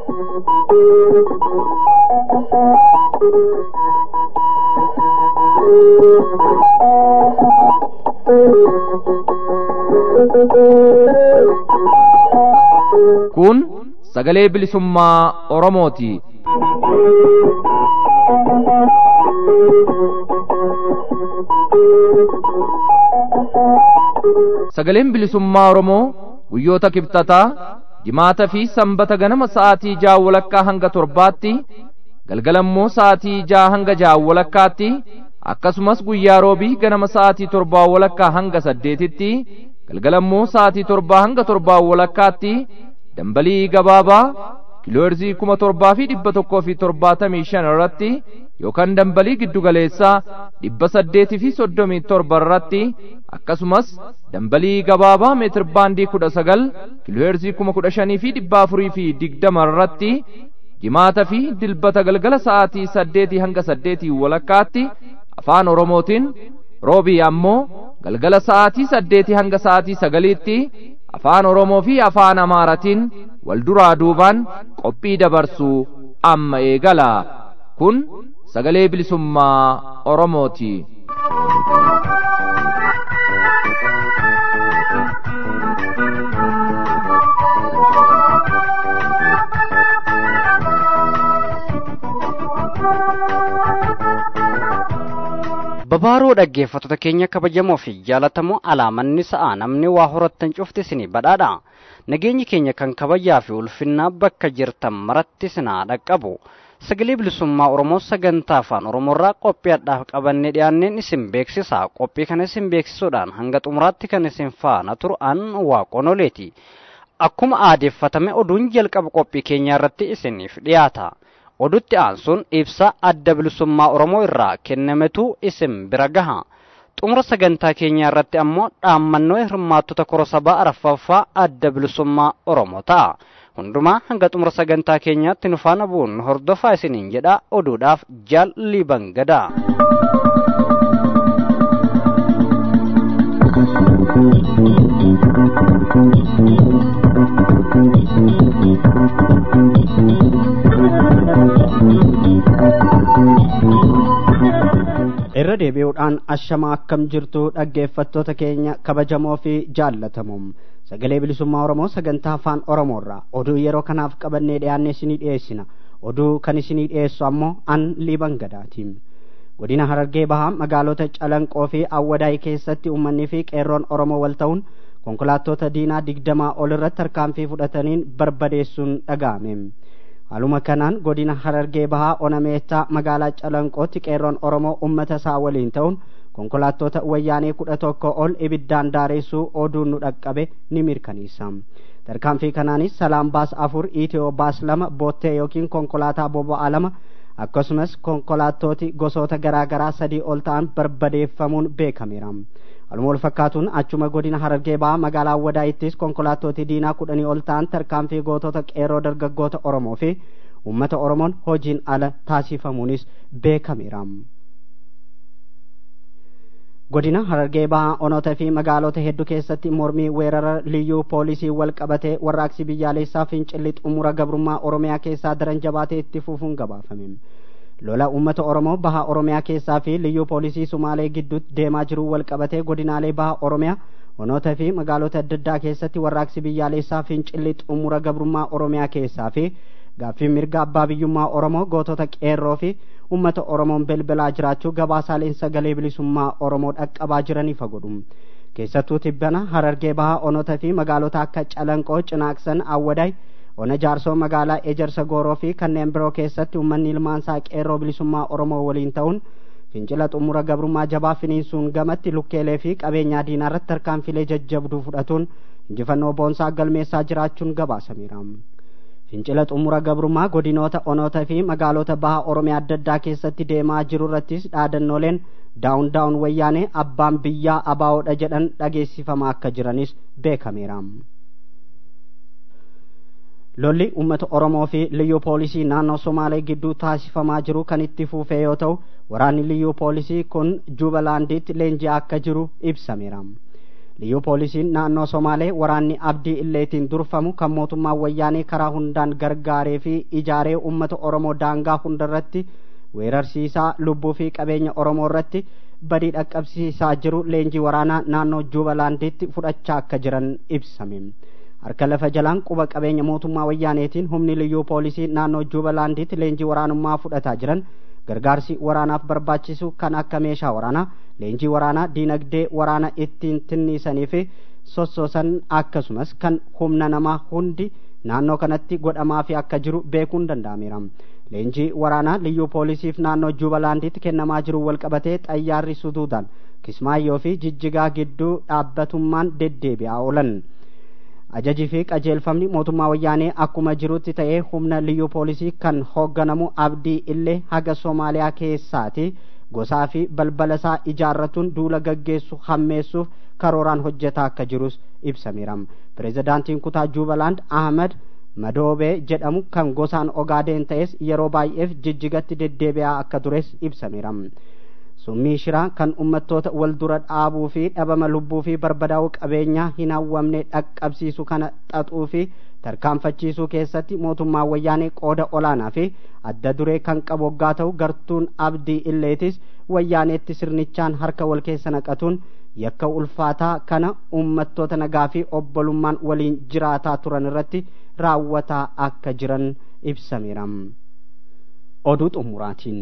Kun sagalee bilisummaa Oromooti. Sagaleen bilisummaa Oromoo guyyoota kibxataa jimaata fi sanbata ganama sa'aatii ja'a walakkaa hanga torbaatti galgalammoo sa'aatii ja'a hanga ja'a walakkaatti akkasumas guyyaa roobii ganama sa'aatii torbaa walakkaa hanga saddeetitti galgalammoo sa'aatii torbaa hanga torbaa walakkaatti dambalii gabaabaa kiilooherzii kuma torbaa fi dhibba tokkoo fi torbaatamii shan irratti yookaan dambalii giddugaleessaa dhibba saddeetii fi soddomii torba irratti akkasumas dambalii gabaabaa meetir baandii kudha sagal kiilooherzii kuma kudha shanii fi dhibba afurii fi digdama irratti jimaata fi dilbata galgala sa'aatii saddeetii hanga saddeetii walakkaatti afaan oromootiin roobii ammoo galgala sa'aatii saddeetii hanga sa'aatii sagaliitti afaan oromoo fi afaan amaaratiin wal duraa duubaan qophii dabarsuu amma eegala kun sagalee bilisummaa oromooti. babaaroo dhaggeeffattoota keenya kabajamoo fi jaalatamoo alaamanni sa'a namni waa horattan cufti isinii badhaadha nageenyi keenya kan kabajaa fi ulfinnaa bakka jirtan maratti isinaa dhaqqabu sagalee bilisummaa oromoo sagantaa afaan oromoorraa qophii adhaaf qabannee dhiyaanneen isin beeksisa qophii kana isin beeksisuudhaan hanga xumuraatti kan isin faana turu an waaqonoleeti akkuma aadeeffatame oduun jalqaba qophii keenyaa irratti isiniif dhiyaata odutti aansuun ibsa adda bilisummaa oromoo irraa kennametu isin bira gaha xumura sagantaa keenyaa irratti ammoo dhaammannoo hirmaattota korosabaa arfaffaa adda bilisummaa oromoo ta'a hundumaa hanga xumura sagantaa keenyaatti nu faana bu'uun hordofaa isiniin jedha oduudhaaf jaal libangadaa. irra deebi'uudhaan ashamaa akkam jirtu dhaggeeffattoota keenya kabajamoo fi jaallatamoo sagalee bilisummaa oromoo sagantaa afaan oromoorraa oduu yeroo kanaaf qabannee dhiyaanne isinii dhiyeessina oduu kan isinii dhiyeessu ammoo an liban gadaatiin godina harargee bahaa magaalota calanqoo fi awwadaay keessatti uummanni fi qeerroon oromoo wal ta'uun konkolaattota diinaa digdamaa ol irratti tarkaanfii fudhataniin barbadeessuun dhaga'ame haaluma kanaan godina harargee bahaa onameettaa magaalaa calanqootti qeerroon oromoo ummata isaa waliin ta'uun konkolaattota wayyaanee kudha tokko ol ibiddaan daareessuu oduun nu dhaqqabe ni mirkaneessa tarkaanfii kanaanis salaam baas afur iitiyoo baas lama boottee yookiin konkolaataa boba'aa lama akkasumas konkolaattooti gosoota garaa garaa sadii ol ta'an barbadeeffamuun beekameera Haaluma wal fakkaatuun achuma godina harargee bahaa magaalaa wadaayittis konkolaattoti diinaa kudhanii ol ta'an tarkaanfii gootota qeerroo dargaggoota Oromoo fi uummata Oromoon hojiin ala taasifamuunis beekameera. Godina harargee bahaa onoota fi magaalota hedduu keessatti mormii weerara liyyuu poolisii wal qabatee warraaqsi biyyaalessaa fincilli xumura gabrummaa Oromiyaa keessaa daran jabaatee itti fufuun gabaafame. lola uummata oromoo baha oromiyaa keessaa fi liyyuu poolisii sumaalee gidduutti deemaa jiru wal qabatee godinaalee baha oromiyaa onoota fi magaalota adda addaa keessatti warraaqsi biyyaalessaa fincilli xumura gabrummaa oromiyaa keessaa fi gaaffii mirga abbaa biyyummaa oromoo gootota qeerroo fi uummata oromoon belbelaa jiraachuu gabaasaaleen sagalee bilisummaa oromoo dhaqqabaa jiraniif godhu keessattuu tibbana harargee baha onoota fi magaalota akka calanqoo cinaaqsan awwadaay ona jaarsoo magaalaa ejersa gooroo fi kanneen biroo keessatti uummanni ilmaansaa qeerroo bilisummaa oromoo waliin ta'uun fincila xumura gabrummaa jabaa finiinsuun gamatti lukkeelee fi qabeenyaa diinaa irratti tarkaanfilee jajjabduu fudhatuun injifannoo boonsaa galmeessaa jiraachuun gabaasameera. fincila xumura gabrummaa godinoota onoota fi magaalota baha oromiyaa adda addaa keessatti deemaa jiru irrattis dhaadannooleen daawun daawun wayyaanee abbaan biyyaa abaa'oodha jedhan dhageessifamaa akka jiranis beekameera. lolli uummata oromoo fi liyyuu poolisii naannoo somaalee gidduu taasifamaa jiru kan itti fufee yoo ta'u waraanni liyyuu poolisii kun juubalaandiitti leenji'aa akka jiru ibsameera liyyuu poolisiin naannoo somaalee waraanni abdii illeetiin durfamu kan mootummaan wayyaanee karaa hundaan gargaaree fi ijaaree ummata oromoo daangaa hundarratti weerarsiisaa lubbuu fi qabeenya oromoo irratti badii dhaqqabsiisaa jiru leenjii waraanaa naannoo juubalaanditti fudhachaa akka jiran ibsame harka lafa jalaan quba qabeenya mootummaa wayyaaneetiin humni liyyuu poolisii naannoo juubalaanditti leenjii waraanummaa fudhataa jiran gargaarsi waraanaaf barbaachisu kan akka meeshaa waraanaa leenjii waraanaa diinagdee waraana ittiin tinniisanii fi sossoosan akkasumas kan humna namaa hundi naannoo kanatti godhamaa fi akka jiru beekuun danda'ameera leenjii waraanaa liyyuu poolisiif naannoo juubalaanditti kennamaa jiru walqabatee xayyaarri suduudaan kismaayyoo fi jijjigaa gidduu dhaabbatummaan deddeebi'aa oolan ajajii fi qajeelfamni mootummaa wayyaanee akkuma jirutti ta'ee humna liyyuu poolisii kan hoogganamu abdii illee haga soomaaliyaa keessaati gosaa fi balbala isaa ijaarratuun duula gaggeessu hammeessuuf karooraan hojjetaa akka jirus ibsameera pireezidaantiin kutaa juubalaand ahmed madoobee jedhamu kan gosaan ogaadeen ta'es yeroo baay'eef jijjigatti deddeebi'aa akka tures ibsameera summii shiraa kan ummattoota wal dura dhaabuu fi dhabama lubbuu fi barbadaa'uu qabeenyaa hin hawwamne dhaqqabsiisu kana xaxuu fi tarkaanfachiisuu keessatti mootummaan wayyaanee qooda olaanaa fi adda duree kan qabu waggaa ta'u gartuun abdii illeetis wayyaaneetti sirnichaan harka wal keessa naqatuun yakka ulfaataa kana ummattoota nagaa fi obbolummaan waliin jiraataa turan irratti raawwataa akka jiran ibsameera oduu xumuraatiin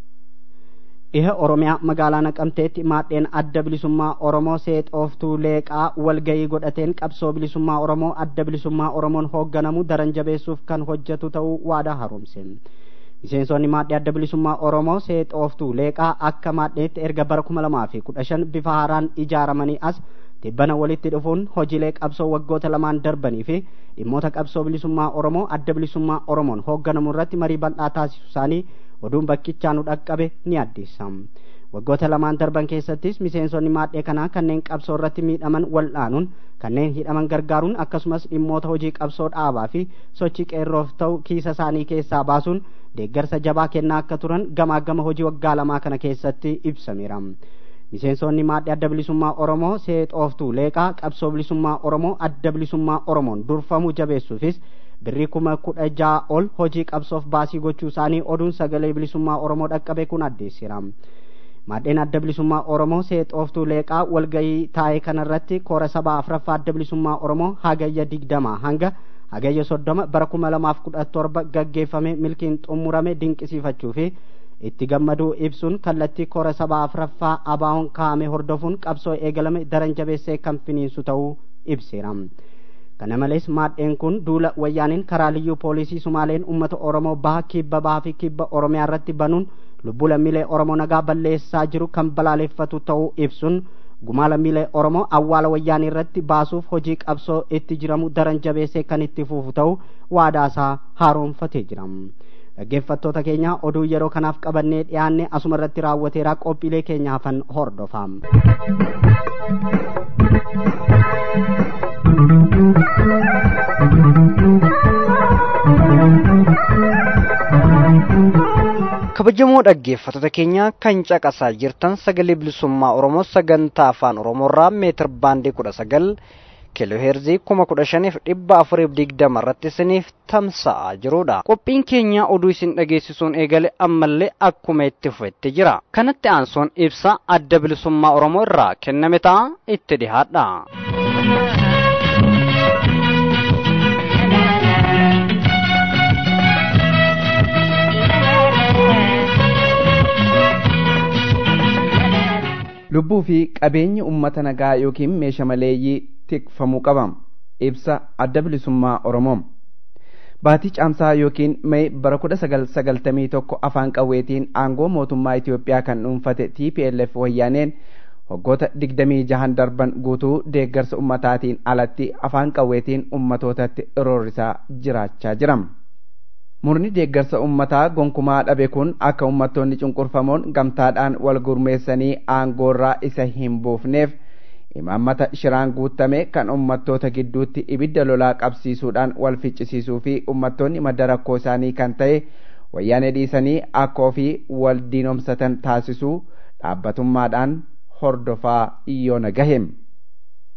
dhiha oromiyaa magaalaa naqamteetti maadheen adda bilisummaa oromoo seexooftuu leeqaa walgayii godhateen qabsoo bilisummaa oromoo adda bilisummaa oromoon hoogganamu daran jabeessuuf kan hojjetu ta'uu waadaa haaromse miseensonni maadhee adda bilisummaa oromoo seexooftuu leeqaa akka maadheetti erga bara kuma lamaa fi kudha shan bifa haaraan ijaaramanii as tibbana walitti dhufuun hojiilee qabsoo waggoota lamaan darbanii fi dhimmoota qabsoo bilisummaa oromoo adda bilisummaa oromoon hoogganamu irratti marii bal'aa taasisu isaanii oduun bakkichaa nu dhaqqabe ni addeessa waggoota lamaan darban keessattis miseensonni maadhee kanaa kanneen qabsoo irratti miidhaman wal'aanuun kanneen hidhaman gargaaruun akkasumas dhimmoota hojii qabsoo dhaabaa fi sochii qeerroof ta'u kiisa isaanii keessaa baasuun deeggarsa jabaa kennaa akka turan gamaa gama hojii waggaa lamaa kana keessatti ibsameera miseensonni maadhee adda bilisummaa oromoo seexooftuu leeqaa qabsoo bilisummaa oromoo adda bilisummaa oromoon durfamuu jabeessuufis birrii kuma kudha ja'a ol hojii qabsoof baasii gochuu isaanii oduun sagalee bilisummaa oromoo dhaqqabe kun addeessira maadheen adda bilisummaa oromoo seexooftuu leeqaa walgayii taa'ee kanarratti koora sabaa afraffaa adda bilisummaa oromoo hagayya digdamaa hanga hagayya soddoma bara kuma lamaaf kudha torba gaggeeffame milkiin xumurame dinqisiifachuu fi itti gammaduu ibsuun kallattii koora sabaa afraffaa abaawoon kaa'ame hordofuun qabsoo eegalame daran jabeessee kan finiinsu ta'uu ibseera kana malees maadheen kun duula wayyaaniin karaa liyyuu poolisii sumaaleen ummata oromoo baha kibba bahaa fi kibba oromiyaa irratti banuun lubbuu lammiilee oromoo nagaa balleessaa jiru kan balaaleffatu ta'uu ibsuun gumaa lammiilee oromoo awwaala wayyaanii irratti baasuuf hojii qabsoo itti jiramu daran jabeessee kan itti fufu ta'uu waadaasaa haaromfatee jira dhaggeeffattoota keenya oduu yeroo kanaaf qabannee dhiyaanne asuma irratti raawwateeraa qophiilee keenya hafan hordofaa kabajamoo dhaggeeffattoota keenya kan caqasaa jirtan sagalee bilisummaa oromoo sagantaa afaan oromoorraa meetir baandii kudha sagal kiiloo heerzii kuma kudha shaniif dhibba afuriif digdama irratti isiniif tamsa'aa jirudha qophiin keenya oduu isin dhageessisuun eegale ammallee akkuma itti fufetti jira kanatti aansuun ibsa adda bilisummaa oromoo irraa kenname ta'a itti dhihaadha. lubbuu fi qabeenya ummata nagaa yookiin meeshaa maleeyyii tikfamuu qaba ibsa adda bilisummaa oromoo baatii caamsaa yookiin mee bara kudha sagal sagaltamii tokko afaan qawweetiin aangoo mootummaa Itoophiyaa kan dhuunfate TPLF wayyaaneen waggoota digdamii jahan darban guutuu deeggarsa ummataatiin alatti afaan qawweetiin ummatootatti roorrisaa jiraachaa jira. murni deeggarsa ummataa gonkumaa dhabe kun akka ummattoonni cunqurfamoon gamtaadhaan wal gurmeessanii aangoorraa isa hin buufneef imaammata shiraan guutame kan ummattoota gidduutti ibidda lolaa qabsiisuudhaan wal ficcisiisuu fi ummattoonni madda rakkoo isaanii kan ta'e wayyaanee dhiisanii akka ofii wal diinomsatan taasisuu dhaabbatummaadhaan hordofaa yoona gahem.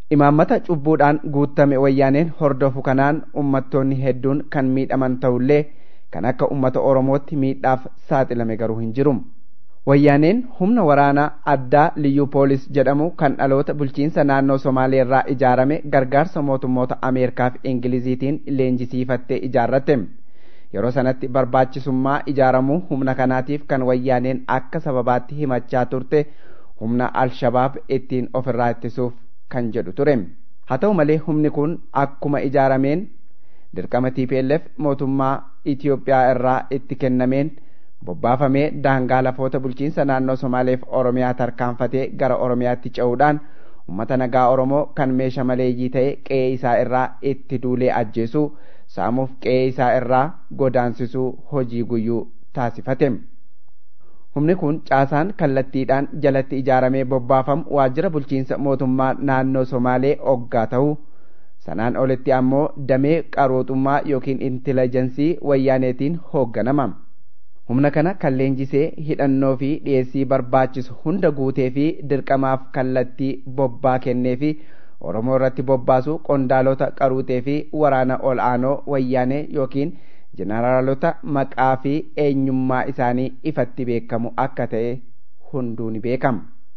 imaammata cubbuudhaan guutame wayyaaneen hordofu kanaan ummattoonni hedduun kan miidhaman ta'ullee kan akka ummata oromootti miidhaaf saaxilame garuu hin jiru wayyaaneen humna waraanaa addaa liyyuu poolis jedhamu kan dhaloota bulchiinsa naannoo somaalee irraa ijaarame gargaarsa mootummoota ameerikaa fi ingiliziitiin leenjisiifattee ijaarratte yeroo sanatti barbaachisummaa ijaaramuu humna kanaatiif kan wayyaaneen akka sababaatti himachaa turte humna alshabaab ittiin ofirraa ittisuuf kan jedhu ture haa ta'u malee humni kun akkuma ijaarameen dirqama TPLF mootummaa Itiyoophiyaa irraa itti kennameen bobbaafamee daangaa lafoota bulchiinsa naannoo Somaaleef Oromiyaa tarkaanfatee gara Oromiyaatti ce'uudhaan uummata nagaa Oromoo kan meeshaa maleeyyii ta'e qe'ee isaa irraa itti duulee ajjeesuu saamuuf qe'ee isaa irraa godaansisuu hojii guyyuu taasifate. Humni kun caasaan kallattiidhaan jalatti ijaaramee bobbaafamu waajjira bulchiinsa mootummaa naannoo Somaalee oggaa ta'uu sanaan olitti ammoo damee qarootummaa yookiin intilajensii wayyaaneetiin hoogganama. Humna kana kan leenjisee hidhannoo fi dhiyeessii barbaachisu hunda guutee fi dirqamaaf kallattii bobbaa kennee fi Oromoo irratti bobbaasu qondaalota qaruutee fi waraana ol aanoo wayyaanee yookiin jeneraalota maqaa fi eenyummaa isaanii ifatti beekamu akka ta'e hunduu ni beekama.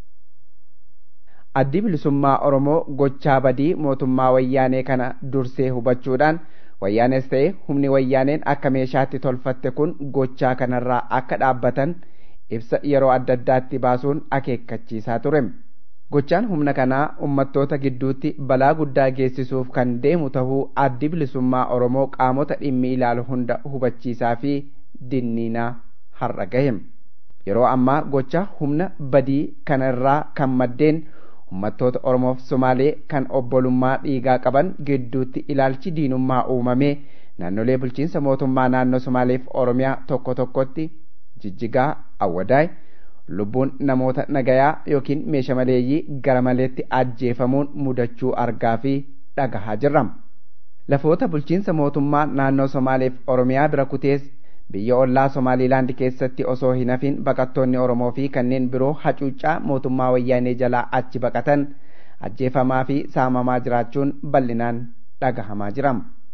Addi bilisummaa Oromoo gochaa badii mootummaa wayyaanee kana dursee hubachuudhaan wayyaanes ta'e humni wayyaaneen akka meeshaatti tolfatte kun gochaa kanarraa akka dhaabbatan ibsa yeroo adda addaatti baasuun akeekkachiisaa ture. Gochaan humna kanaa ummattoota gidduutti balaa guddaa geessisuuf kan deemu tahuu addi bilisummaa Oromoo qaamota dhimmi ilaalu hunda hubachiisaa fi dinniinaa har'a gahe. Yeroo ammaa gocha humna badii kanarraa kan maddeen ummattoota Oromoof Somaalee kan obbolummaa dhiigaa qaban gidduutti ilaalchi diinummaa uumamee naannolee bulchiinsa mootummaa naannoo Somaaleef Oromiyaa tokko tokkotti jijjigaa awwadaay lubbuun namoota nagayaa yookiin meeshaa maleeyyii gara maleetti ajjeefamuun mudachuu argaa fi dhagahaa jirra. Lafoota bulchiinsa mootummaa naannoo Somaaleef Oromiyaa bira kutees biyya ollaa Somaaliilaand keessatti osoo hin hafin baqattoonni Oromoo fi kanneen biroo hacuuccaa mootummaa wayyaanee jalaa achi baqatan ajjeefamaa fi saamamaa jiraachuun bal'inaan dhagahamaa jira.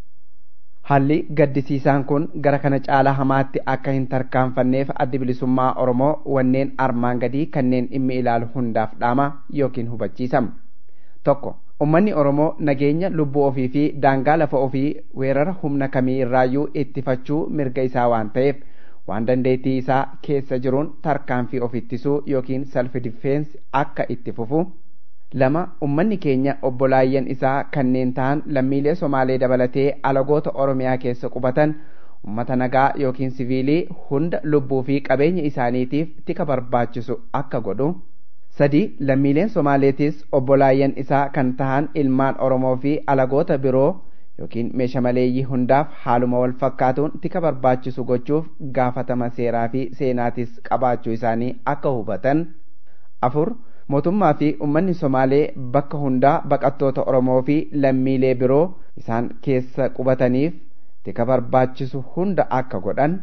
Haalli gaddisiisaan kun gara kana caalaa hamaatti akka hin tarkaanfanneef addi bilisummaa Oromoo wanneen armaan gadii kanneen dhimmi ilaalu hundaaf dhaama yookiin hubachiisama. Tokko ummanni Oromoo nageenya lubbuu ofii fi daangaa lafa ofii weerara humna kamii irraayyuu ittifachuu mirga isaa waan ta'eef waan dandeettii isaa keessa jiruun tarkaanfii of ittisuu yookiin self defense akka itti fufu. Lama ummanni keenya obbolaayyan isaa kanneen ta'an lammiilee Somaalee dabalatee alagoota Oromiyaa keessa qubatan ummata nagaa yookiin siviilii hunda lubbuu fi qabeenya isaaniitiif tika barbaachisu akka godhu. Sadi lammiileen Somaaleetis obbolaayyan isaa kan tahan ilmaan Oromoo fi alagoota biroo yookiin meeshaa maleeyyii hundaaf haaluma wal fakkaatuun tika barbaachisu gochuuf gaafatama seeraa fi seenaatis qabaachuu isaanii akka hubatan. Afur mootummaa fi ummanni Somaalee bakka hundaa baqattoota Oromoo fi lammiilee biroo isaan keessa qubataniif tika barbaachisu hunda akka godhan.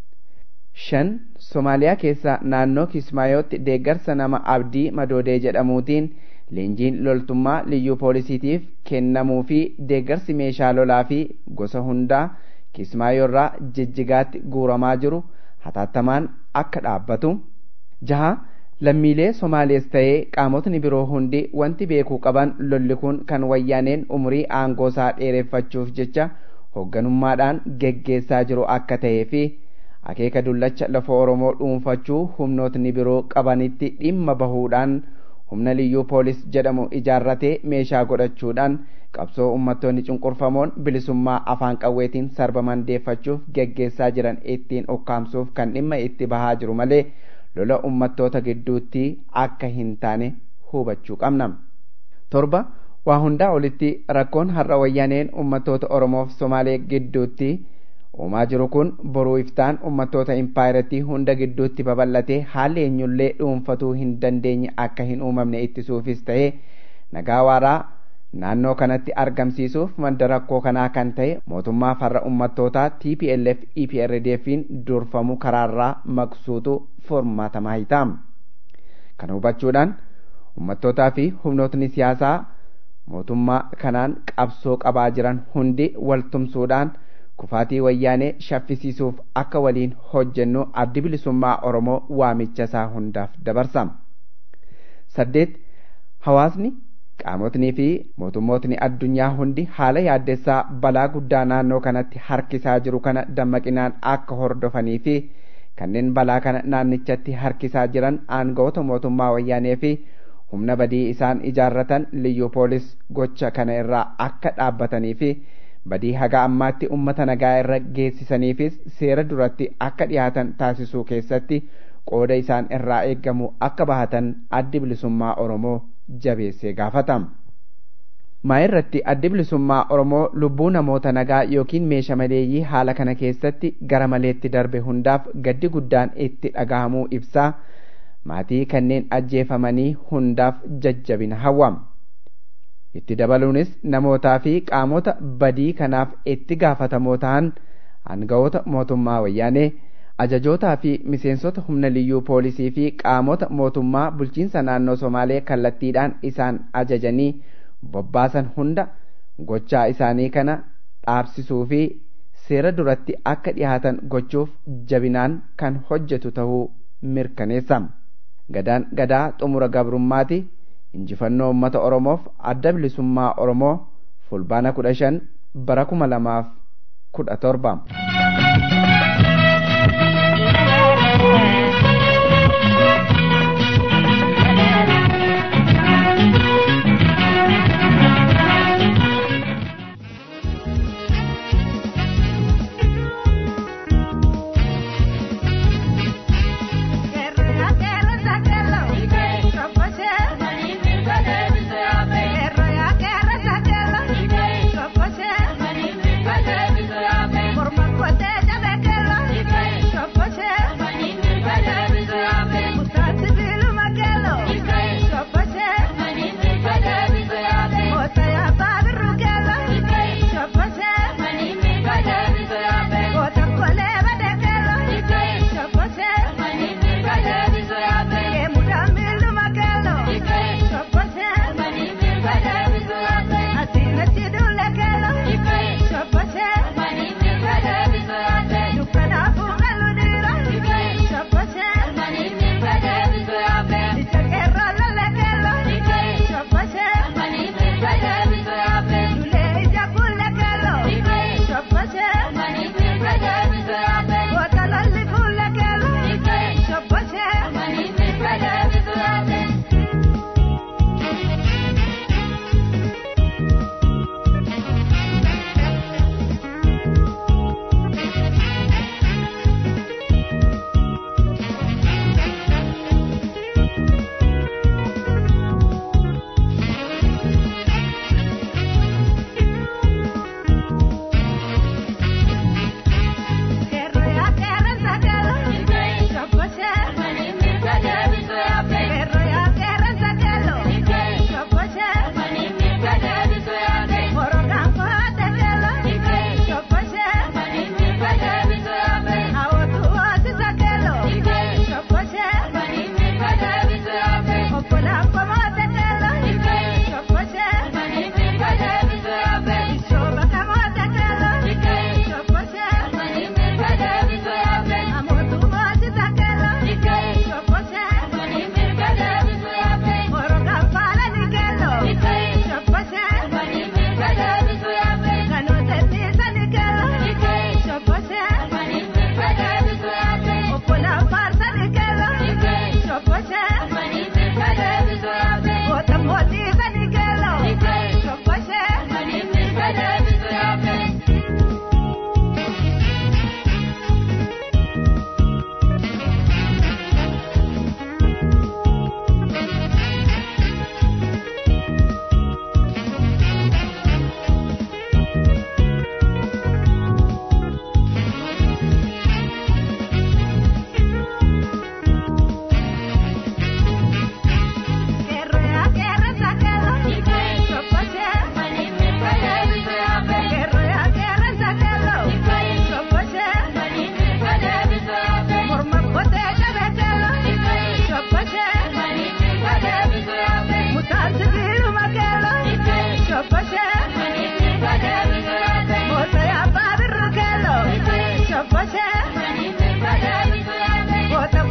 Shan Somaaliyaa keessa naannoo Kismaayootti deeggarsa nama Abdii Madoodee jedhamuutiin leenjiin loltummaa liyyuu poolisiitiif kennamuu fi deeggarsi meeshaa lolaa fi gosa hundaa Kismaayoorraa jijjigaatti guuramaa jiru hataattamaan akka dhaabbatu. Jaha lammiilee Somaalees ta'ee qaamotni biroo hundi wanti beekuu qaban lolli kun kan wayyaaneen umurii aangoosaa dheereffachuuf jecha hoogganummaadhaan geggeessaa jiru akka ta'ee fi akeeka dullacha lafa Oromoo dhuunfachuu humnootni biroo qabanitti dhimma bahuudhaan humna liyyuu poolis jedhamu ijaarratee meeshaa godhachuudhaan qabsoo ummattoonni cunqurfamoon bilisummaa afaan qawweetiin sarbaman deeffachuuf geggeessaa jiran ittiin ukkaamsuuf kan dhimma itti bahaa jiru malee lola ummattoota gidduutti akka hin taane hubachuu qabna. torba waa hundaa olitti rakkoon har'a wayyaaneen ummattoota oromoof somaalee gidduutti uumaa jiru kun boruu iftaan ummattoota impaayireetii hunda gidduutti babal'atee haalli eenyullee dhuunfatuu hin dandeenye akka hin uumamne ittisuufis ta'ee nagaa waaraa naannoo kanatti argamsiisuuf madda rakkoo kanaa kan ta'e mootummaa farra ummattootaa TPLF EPRDFin durfamu karaarraa maqsuutu formaatamaa hitaam. Kana hubachuudhaan ummattootaa fi humnootni siyaasaa mootummaa kanaan qabsoo qabaa jiran hundi waltumsuudhaan kufaatii wayyaanee shaffisiisuuf akka waliin hojjennu addi bilisummaa oromoo waamicha isaa hundaaf dabarsama saddeet hawaasni qaamotnii fi mootummootni addunyaa hundi haala yaaddessaa balaa guddaa naannoo kanatti harkisaa jiru kana dammaqinaan akka hordofanii fi kanneen balaa kana naannichatti harkisaa jiran aangawoota mootummaa wayyaanee fi humna badii isaan ijaarratan liyyuu poolis gocha kana irraa akka dhaabbatanii fi badii haga ammaatti ummata nagaa irra geessisaniifis seera duratti akka dhiyaatan taasisuu keessatti qooda isaan irraa eeggamu akka bahatan addi bilisummaa oromoo jabeessee gaafatama. maa irratti addi bilisummaa oromoo lubbuu namoota nagaa yookiin meesha maleeyyii haala kana keessatti gara maleetti darbe hundaaf gaddi guddaan itti dhagahamuu ibsaa maatii kanneen ajjeefamanii hundaaf jajjabina hawwama. itti dabaluunis namootaa fi qaamota badii kanaaf itti gaafatamoo ta'an aangawoota mootummaa wayyaanee ajajootaa fi miseensota humna liyyuu poolisii fi qaamota mootummaa bulchiinsa naannoo somaalee kallattiidhaan isaan ajajanii bobbaasan hunda gochaa isaanii kana dhaabsisuu fi seera duratti akka dhihaatan gochuuf jabinaan kan hojjetu ta'uu mirkaneessama. Gadaan gadaa xumura gabrummaati. injifannoo uummata oromoof adda bilisummaa oromoo fulbaana kudha shan bara kuma lamaaf kudha torba. Por más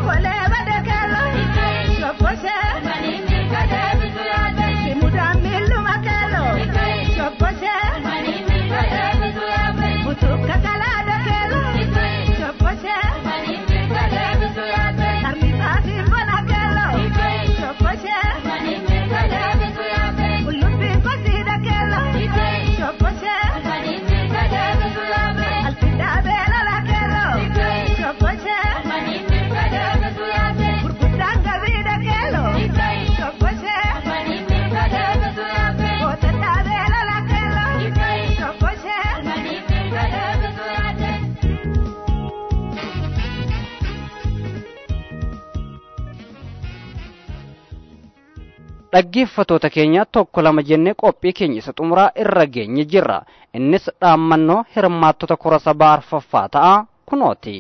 dhaggeeffatoota keenya tokko lama jennee qophii keenya isa xumuraa irra geenye jirra innis dhaammannoo hirmaattota kora sabaa arfaffaa ta'a kunooti.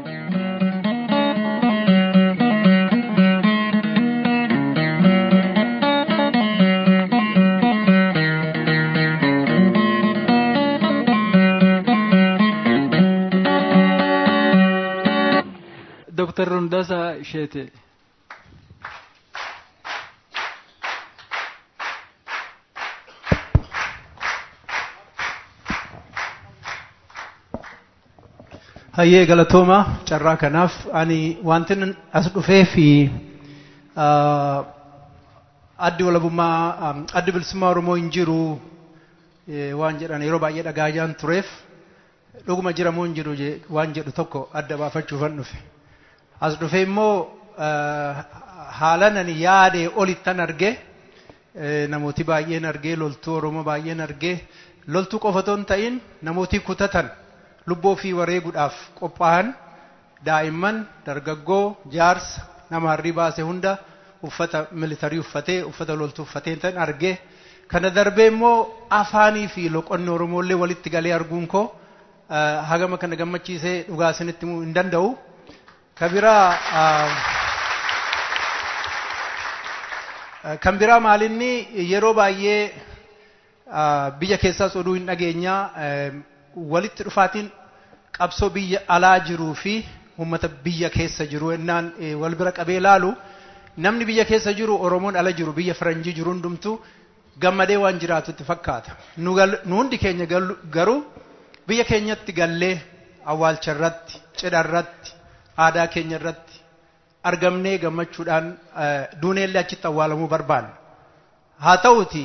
Dr. Rundasa Shete. Hayyee galatooma carraa kanaaf ani wanti as dhufee fi addi walabummaa addi bilisummaa Oromoo hin jiru waan jedhan yeroo baay'ee dhagaayaan tureef dhuguma jira moo hin jiru waan jedhu tokko adda baafachuufan dhufe. As dhufee immoo haalan ani yaade olittan arge namooti baay'een argee loltuu Oromoo baay'een argee loltuu qofa otoo hin ta'in namooti kutatan. lubbuu ofii wareeguudhaaf qophaa'an daa'imman dargaggoo jaarsa nama harrii baase hunda uffata militarii uffatee uffata loltuu uffatee tan argee kana darbee immoo afaanii fi loqonni oromollee walitti galee arguun koo hagama kana gammachiisee dhugaa isinitti himuu hin danda'u. Kan biraa kan biraa maalinni yeroo baay'ee biyya keessaas oduu hin dhageenyaa walitti dhufaatiin qabsoo biyya alaa jiruu fi uummata biyya keessa jiru ennaan wal bira qabee laalu namni biyya keessa jiru oromoon ala jiru biyya faranjii jiru hundumtu gammadee waan jiraatutti fakkaata nu hundi keenya garuu biyya keenyatti gallee awwaalcha irratti cidha irratti aadaa keenya irratti argamnee gammachuudhaan duuneellee achitti awwaalamuu barbaanna haa ta'uti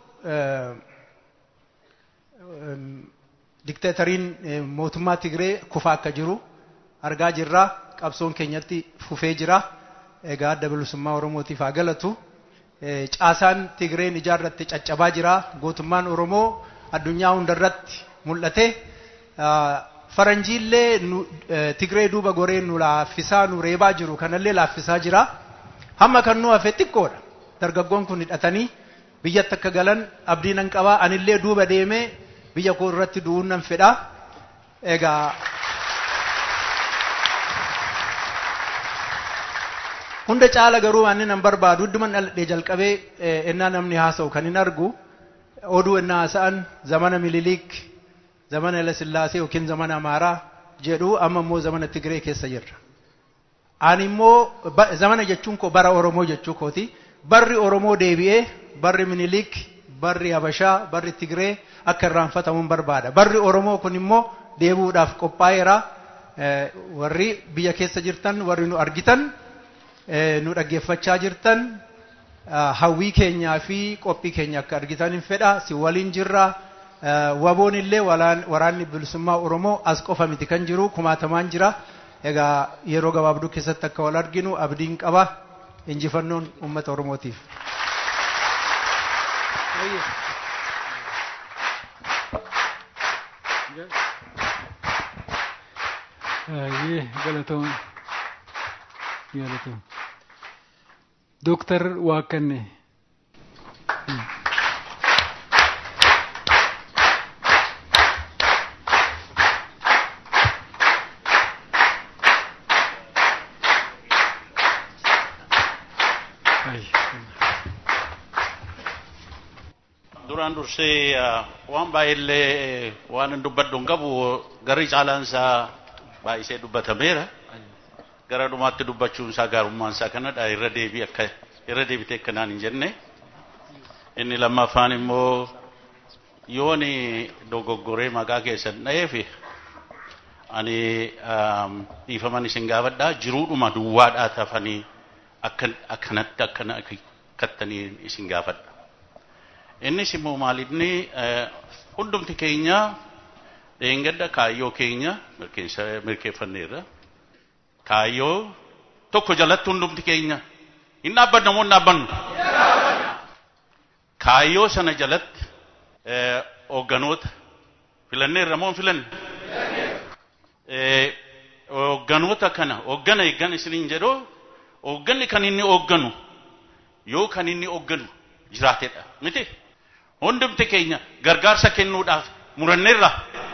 dikteetariin mootummaa Tigree kufaa akka jiru argaa jirra. Qabsoon keenyatti fufee jira. Egaa adda bilisummaa Oromootiif haa galatu. Caasaan Tigreen ijaarratti caccabaa jira. Gootummaan Oromoo addunyaa hundarratti mul'ate. Faranjiillee Tigree duuba goree nu laaffisaa nu reebaa jiru kanallee laaffisaa jira. Hamma kan nu hafe xiqqoodha. Dargaggoon kun hidhatanii biyyatti akka galan abdii nan qabaa anillee duuba deemee biyya koo irratti du'uun nan fedha. Egaa hunda caala garuu waan nan barbaadu hedduman dhaladhee jalqabee ennaa namni haasa'u kan hin argu oduu ennaa haasa'an zamana mililiik zamana Hayilasillaasee yookiin zamana Amaaraa jedhu amma immoo zamana Tigree keessa jirra. Ani immoo zamana jechuun koo bara Oromoo jechuu kooti. Barri Oromoo deebi'ee barri Miniliik barri Habashaa barri Tigree akka irraanfatamuun barbaada. Barri Oromoo kun immoo deebi'uudhaaf qophaa'eera. Warri biyya keessa jirtan warri nu argitan nu dhaggeeffachaa jirtan hawwii keenyaa fi qophii keenya akka argitan hin fedha si waliin jirra. Waboon illee waraanni bilisummaa Oromoo as qofa miti kan jiru kumaatamaan jira. Egaa yeroo gabaabduu keessatti akka wal arginu abdiin qaba. Injifannoon uummata Oromootiif. Baay'ee galatoom galatoom Dooktar Waaqanne. duraan dursee waan baay'eellee waan hin dubbadhu hin qabu garri caalaan isaa baay'isee dubbatameera. gara dhumaatti dubbachuun isaa gaarummaan isaa kanadha irra deebii akka irra deebitee akkanaan hin jenne inni lammaffaan immoo yooni dogoggoree maqaa keessan dha'eefi ani dhiifaman isin gaafadhaa jiruudhuma duwwaadhaa tafanii akkanatti akkana akkattanii isin gaafadha. Innis immoo maalinni hundumti keenya dheengadda kaayyoo keenya mirkeeffanneerra. Kaayyoo tokko jalatti hundumti keenya hin dhaabbanna moo hin dhaabbannu? Kaayyoo sana jalatti hoogganoota filanneerra moo hin filanne? Hoogganoota kana hooggana eeggan isiniin jedhoo hoogganni kan inni hoogganu yoo kan inni hoogganu jiraatedha miti hundumti keenya gargaarsa kennuudhaaf muranneerra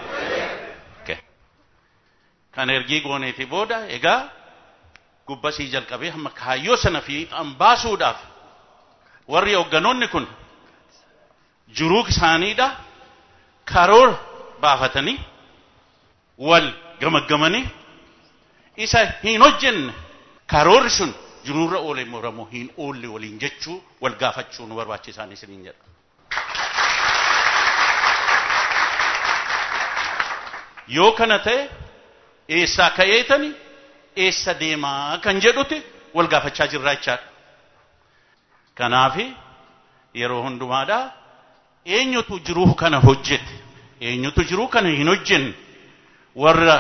kan ergii gooneeti booda egaa gubbasii jalqabee hamma kaayyoo sana fiixan baasuudhaaf warri hoogganoonni kun jiruu isaaniidha karoora baafatanii wal gamaggamanii isa hin hojjenne karoorri sun jiruurra oole muramoo hin oolle waliin jechuu wal gaafachuu nu barbaachisaan isiniin jedha. Yoo kana ta'e eessaa ka'eetani eessa deemaa kan jedhuti wal gaafachaa jirra jechaadha. Kanaafi yeroo hundumaadhaa eenyutu jiruu kana hojjete eenyutu jiruu kana hin hojjenne warra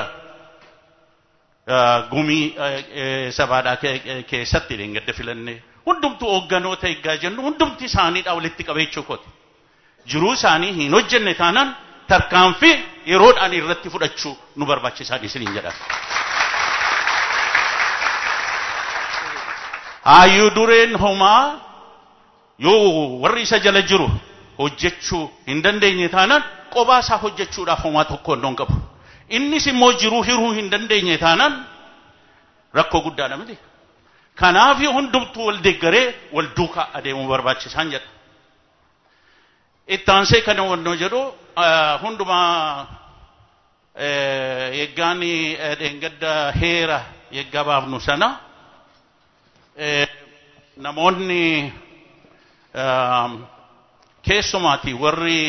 gumii sabaadhaa keessatti dheengadda filannee hundumtu hoogganoota eeggaa jennu hundumti isaaniidha walitti qabeechuu kooti. Jiruu isaanii hin hojjenne taanaan tarkaanfii yeroodhaan irratti fudhachuu nu barbaachisaa isiniin jedha. Hayyuu dureen homaa yoo warri isa jala jiru hojjechuu hin dandeenye taanaan qobaa isaa hojjechuudhaaf homaa tokko hin qabu. Innis immoo jiruu hiruu hin dandeenye taanaan rakkoo guddaadha miti. Kanaaf hundumtuu wal deeggaree wal duukaa adeemuu barbaachisaan jedha. Ittaansee kana wannoo jedhu hundumaa eeggaan dheengadda heera eeggaa baafnu sana namoonni keessumaati warri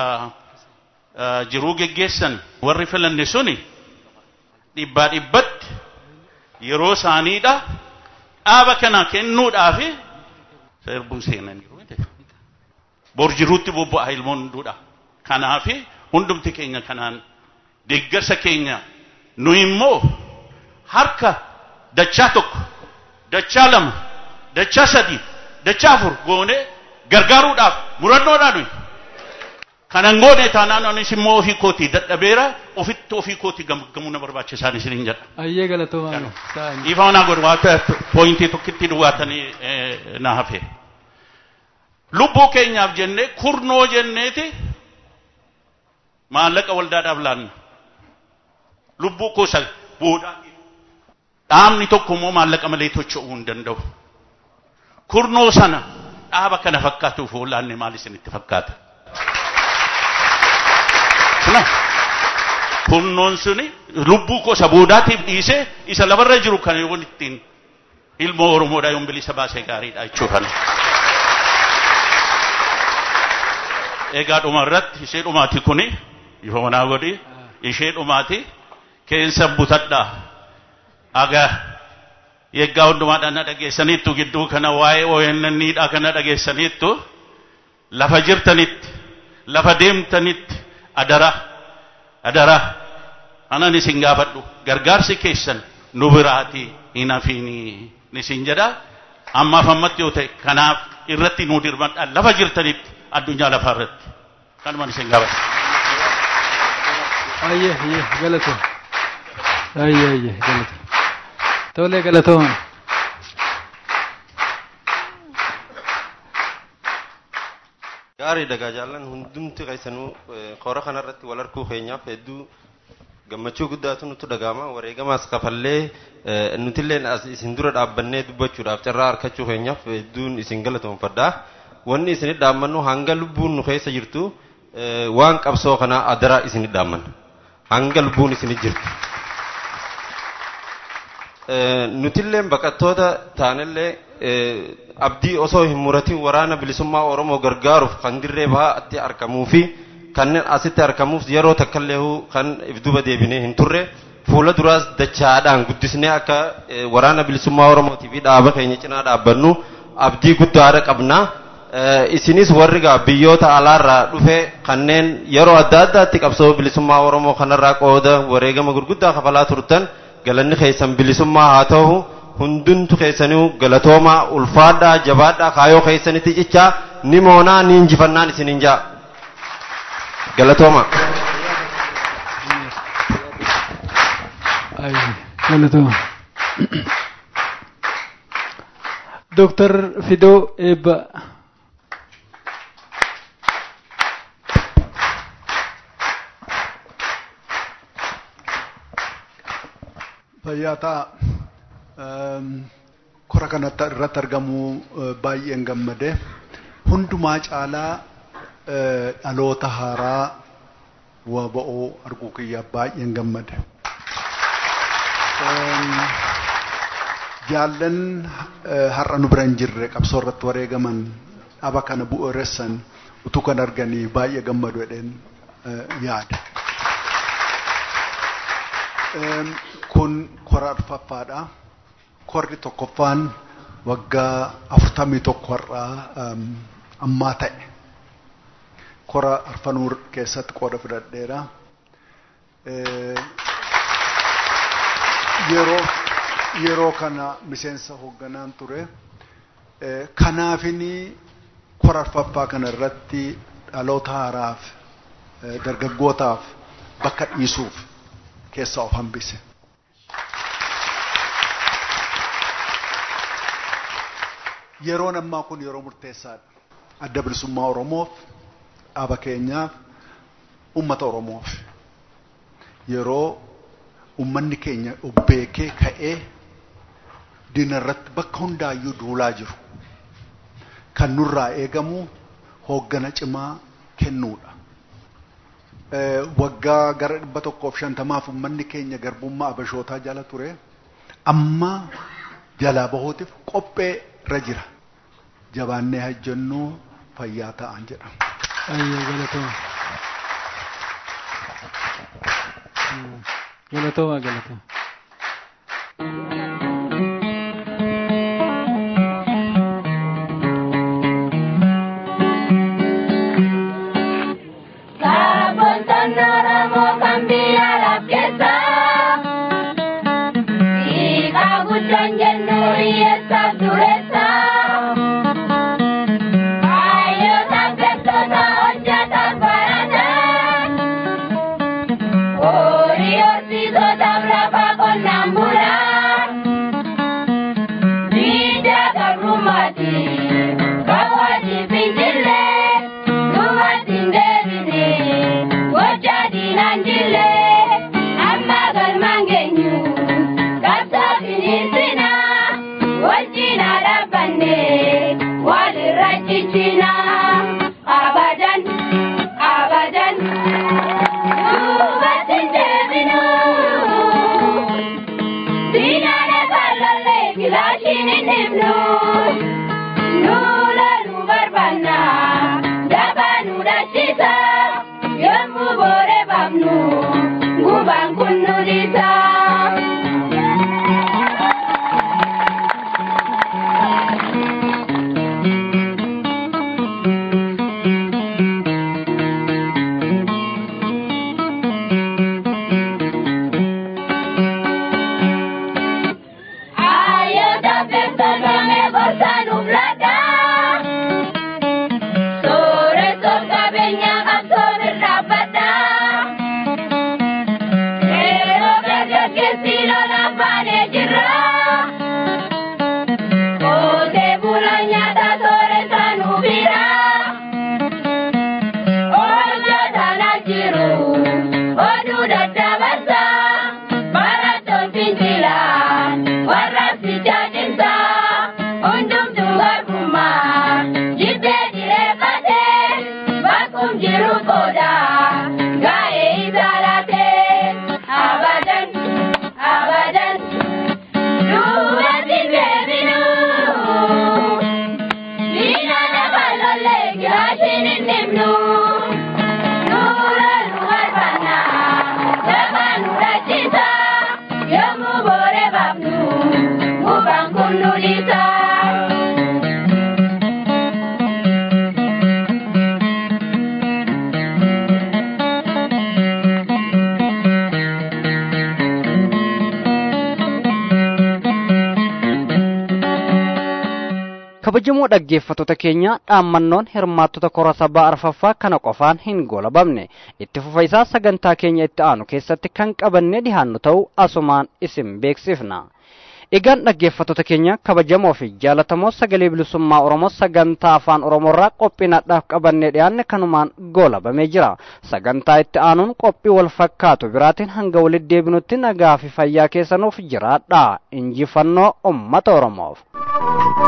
jiruu geggeessan warri filanne suni dhibbaa dhibbatti yeroo isaaniidha dhaaba kana kennuudhaaf seerbuu seenaniiru bor jiruutti bobba'a ilmoon hunduudha kanaaf hundumti keenya kanaan deeggarsa keenya nu immoo harka dachaa tokko dachaa lama dachaa sadii dachaa afur goonee gargaaruudhaaf murannoodhaan nuyi kanan goone taanaan anis immoo ofii kootii dadhabeera ofitti ofii kootii gamgamuu na barbaachisaan isiniin jedha. Ayyee galatoomaa. Ifa manaa godhu waa pooyintii tokkitti duwwaatanii na hafe. Lubbuu keenyaaf jennee kurnoo jenneeti maallaqa waldaadhaaf laanna. Lubbuu kuusa boodaa. Dhaabni tokko immoo maallaqa malee tocho'uu hin danda'u. Kurnoo sana dhaaba kana fakkaatuuf laanne maal isinitti fakkaata? Suna kurnoon suni lubbuu kuusa boodaatiif dhiisee isa lafarra jiru kan yoo ittiin ilmoo Oromoodhaa yoon bilisa baasee gaariidha jechuudha. Egaa dhuma irratti ishee dhumaati kuni ifa manaa godhi ishee dhumaati keessa butadhaa. Aga yeggaa hundumaadhaan na dhageessaniittu gidduu kana waa'ee ONN'dha kana dhageessaniittu lafa jirtanitti lafa deemtanitti adara adara anan isin gaafadhu gargaarsi keessan nu biraatii hin hafiinii isin jedha ammaaf ammatti yoo ta'e kanaaf irratti nu dirmadha lafa jirtanitti addunyaa lafaa irratti kanumaan isin gaafadha. Ayyee ayyee galatoo. Ayyee ayyee galatoo. Tolee galatooma. Gaarii dhagaa jaallan hundumti qaysanuu koora kanarratti wal arguu keenyaaf hedduu gammachuu guddaatu nutti dhagahama wareegamaas kafallee nutilleen as isin dura dhaabbannee dubbachuudhaaf carraa harkachuu keenyaaf hedduun isin galatoomfadha. Wanni isinit dhaammannu hanga lubbuun nu keessa jirtu waan qabsoo kanaa adaraa isinit dhaammanna. Hanga lubbuun isinit jirtu. nutillee baqattoota taanillee abdii osoo hin muratin waraana bilisummaa Oromoo gargaaruuf kan dirree bahaatti argamuu fi kanneen asitti argamuuf yeroo takkallee kan ifduba deebinee hin turre fuula duraas dachaadhaan guddisnee akka waraana bilisummaa Oromootii fi dhaaba keenya cinaa dhaabbannu abdii guddaadha qabna. Isinis warri gaa biyyoota alaarraa dhufe kanneen yeroo adda addaatti qabsoo bilisummaa Oromoo kanarraa qooda wareegama gurguddaa kafalaa turtan galanni keessan bilisummaa haa ta'u hundumtu keessaniu galatoomaa ulfaadhaa jabaadhaa kaayoo keessanitti cichaa ni moonaa ni injifannaan isinin jaa galatooma. galatooma. Dooktar Fidoo Eebba. Fayyaataa kora kanatti irratti argamuu baay'een gammade hundumaa caalaa dhaloota haaraa waba'oo arguu kiyya baay'een gammade. Jaallan har'a nu bira hin jirre qabsoo irratti wareegaman dhaba kana bu'uureessan utuu kan arganii baay'ee gammadu jedheen yaada. kun kora arfaffaadha. Korri tokkoffaan waggaa afurtamii tokko har'aa ammaa ta'e. Kora arfanuu keessatti qooda fudhadheera. Yeroo yeroo kana miseensa hoogganaan ture. Kanaafini kora arfaffaa kana irratti dhaloota haaraaf dargaggootaaf bakka dhiisuuf keessaa of hambise. Yeroon ammaa kun yeroo murteessaadha. Adda bilisummaa Oromoof, dhaaba keenyaaf, uummata Oromoof. Yeroo uummanni keenya beekee ka'ee diina irratti bakka hundaayyuu duulaa jiru. Kan nurraa eegamu hooggana cimaa kennuudha. waggaa gara dhibba tokkoof shantamaaf uummanni keenya garbummaa abashootaa jala ture amma jalaa bahuutiif qophee irra jira jabaannee hajjannuu fayyaa ta'an jedhama. Ayyee galatooma. Galatooma galatooma. Sore qulqulluun isaa. kabajamoo dhaggeeffattoota keenya dhaammannoon hirmaattota kora sabaa arfaffaa kana qofaan hin goolabamne itti fufa isaa sagantaa keenya itti aanu keessatti kan qabannee dhihaannu ta'uu asumaan isin beeksifna. Egaan dhaggeeffattoota keenya kabajamoo fi jaalatamoo sagalee bilisummaa Oromoo sagantaa afaan Oromoorraa qophiinaadhaaf qabannee dhiyaanne kanumaan goolabamee jira. Sagantaa itti aanuun qophii wal fakkaatu biraatiin hanga walitti deebinutti nagaa fi fayyaa keessanuuf jiraadha. Injifannoo uummata Oromoof.